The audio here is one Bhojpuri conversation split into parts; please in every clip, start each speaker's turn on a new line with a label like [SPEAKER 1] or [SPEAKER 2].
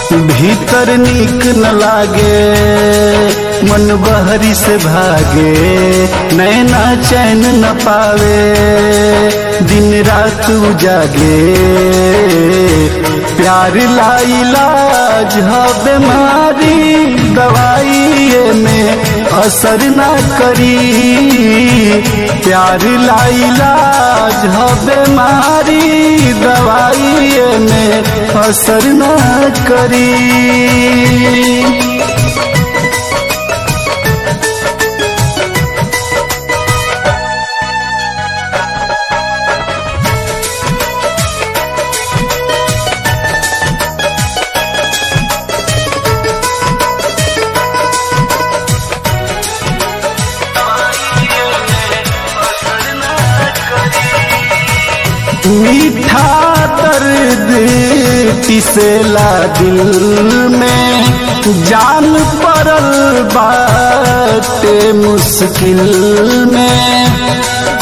[SPEAKER 1] भीतर नीक न लागे मन बहरी से भागे नैना चैन न पावे दिन रात उजागे प्यार लाइलाज ह बीमारी दवाई में असर ना करी प्यार लाइलाज ह बीमारी दवाई में असर ना करी मीठा दर्द पिसेला दिल में जान पड़ल बाटे मुश्किल में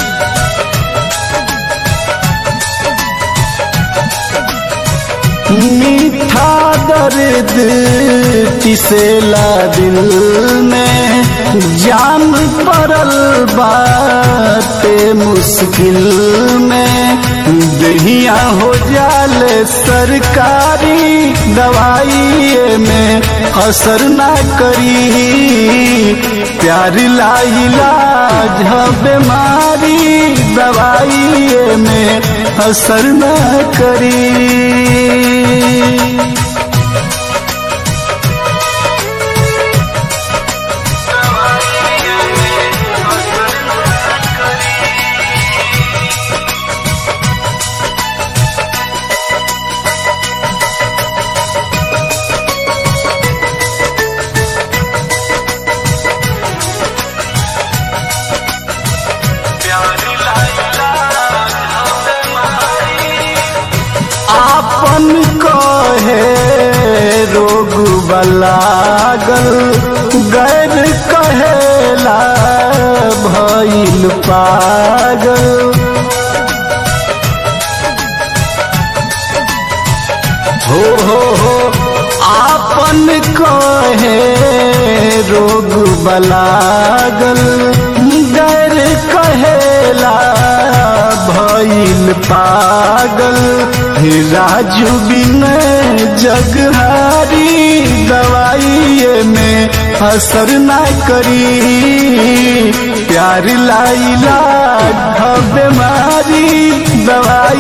[SPEAKER 1] मीठा दर्द पिसेला दिल में जान पड़ल बाटे मुश्किल में दहिया हो जाले सरकारी दवाई में असर ना करी प्यार लाइलाज बीमारी दवाई में असर ना करी आपन कहे रोग बलागल गैर कहेला भइल पागल हो हो हो आपन कहे रोग बलागल गैर कहेला भइल पागल राजू बिन जगहारी दवाई में असर ना करी प्यार लाइला बीमारी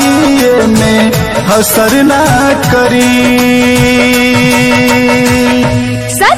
[SPEAKER 1] दवाई में असर ना करी